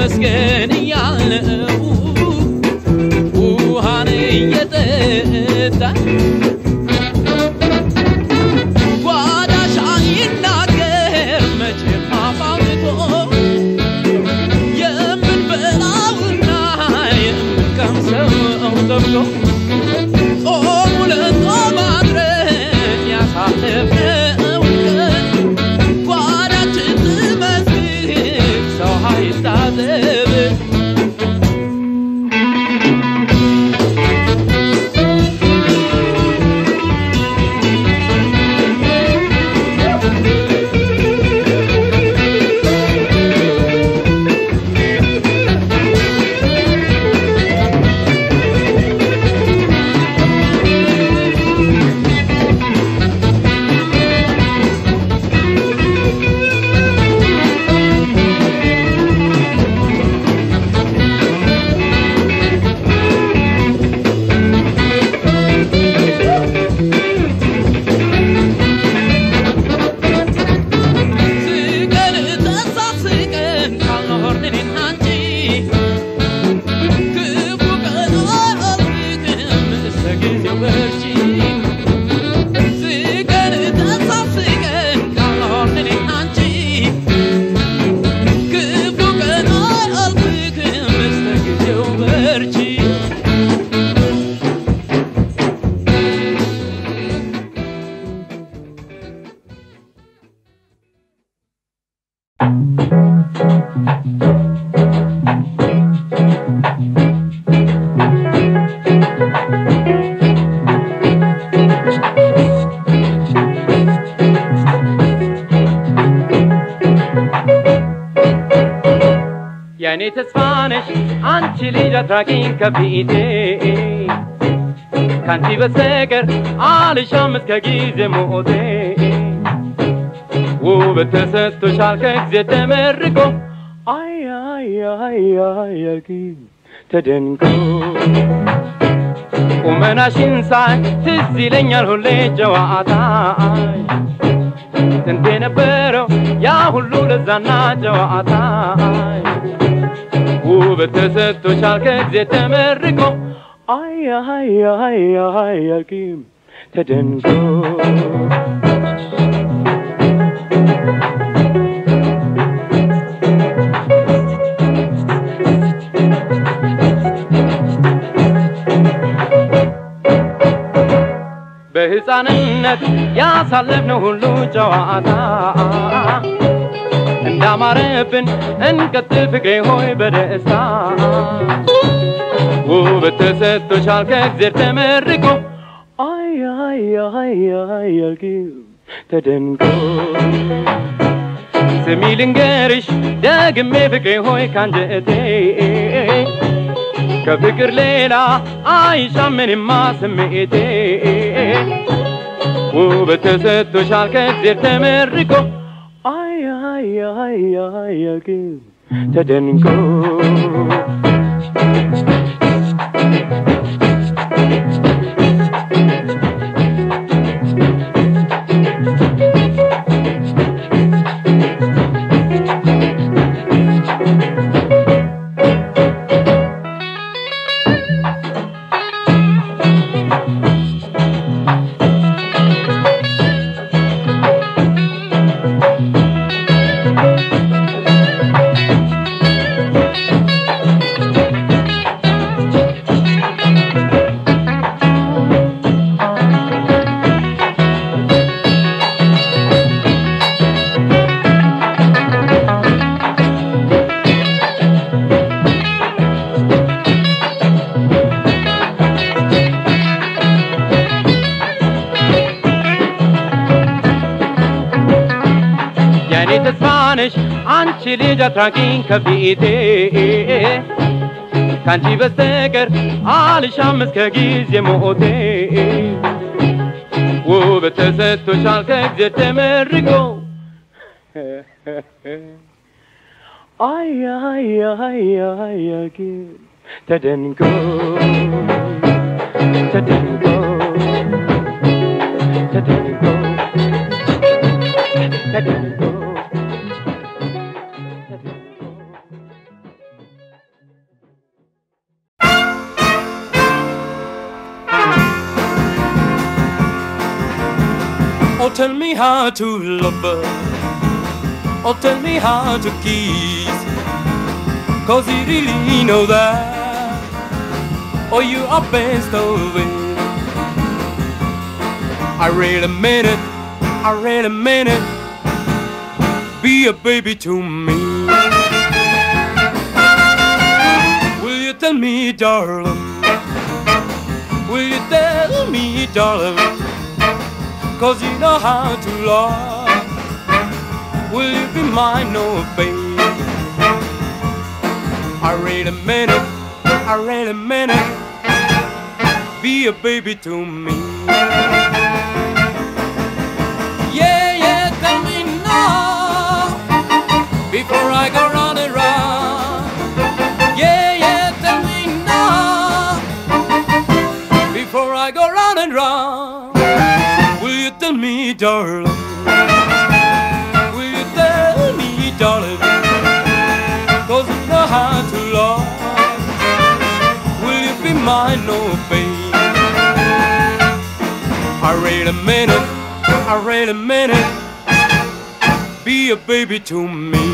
Speaker 1: ተመስገን እያልነው ውሃን እየጠጣን ጓዳሽ አይናገር መቼም አፋውቶ የምንበላውና የምንቀምሰው ጠብቶ ጾሙ ለጾም አድረን ያሳለፍነው ቀን ጓዳችን ትመስል ሰው አይታዘብ ስቀን ተሳስቀን ካልኖርን እኔና አንቺ ክፉ ቀን አያልፍም እስከ ጊዜው በርቺ ስቀን ተሳስቀን ካልኖርን እኔና አንቺ ክፉ ቀን አያልፍም እስከ ጊዜው በርቺ
Speaker 3: የእኔ ተስፋ ነሽ አንቺ ልጅ አትራቂኝ ከፊቴ ካንቺ በስተቀር አልሻም እስከ ጊዜ ሞቴ ውበት ተሰጥቶሻል ከጊዜ ተመርቆ አይ አይ አይ አይ አልኪ ተደንቆ ቁመናሽን ሳይ ትዝ ይለኛል ሁሌ ጨዋታሽ ጥንት የነበረው ያ ሁሉ ለዛና ጨዋታሽ ውበት ተሰጥቶሻል ከጊዜ ተመርቆ አይ አይ አይ አይ አልኪም ተደንቆ በሕፃንነት ያሳለፍነው ሁሉ ጨዋታ እንዳማረብን እንቀጥል ፍቅሬ ሆይ በደስታ ውበት ተሰጥቶሻል ከእግዜር ተመርቆ አይ አይ አይ አይ አልኪው ተደንቆ ስሚ ልንገርሽ ደግሜ ፍቅሬ ሆይ ካንጀቴ ከፍቅር ሌላ አይሻም ምንማ ስሜቴ ውበት ተሰጥቶሻል ከእግዜር ተመርቆ አይ አይ አይ አይ አልኪው ተደንቆ የኔ ተስፋ ነሽ አንቺ ልጅ አትራቂኝ ከፊቴ ካንቺ በስተቀር አልሻም እስከ ጊዜ ሞቴ ውበት ተሰጥቶሻል ከእግዜር ተመርቆ አይ አይ አይ አይ አይ ተደንቆ ተደንቆ ተደንቆ ተደንቆ ተደንቆ tell me how to love her. Oh, tell me how to kiss. Cause you really know that. Oh, you are best of it. I really mean it. I really mean it. Be a baby to me. Will you tell me, darling? Will you tell me, darling? Cause you know how to love. Will you be mine, oh baby? I really mean it. I really mean it. Be a baby to me. Yeah, yeah, tell me now before I go round and round. Yeah, yeah, tell me now before I go round and round. Will you tell me, darling? Will you tell me, darling? Cause you know how to love. Will you be mine, oh baby? I really mean it. I really mean it. Be a baby to me.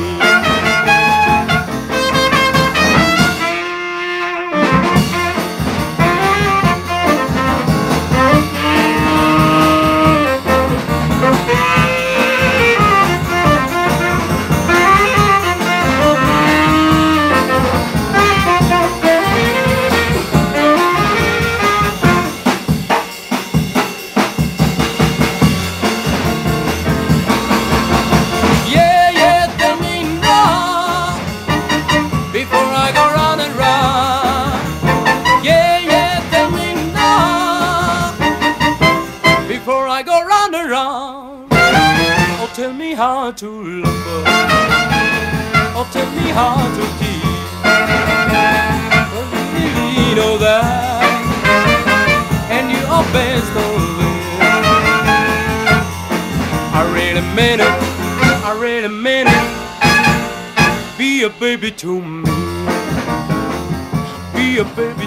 Speaker 3: Yeah, yeah, tell me now before I go round and round. Yeah, yeah, tell me now before I go round and round. Oh, tell me how to love her. Oh, tell me how to keep. Oh, you really know that, and you are best of it. I really mean it. I really mean it. Be a baby to me. Be a baby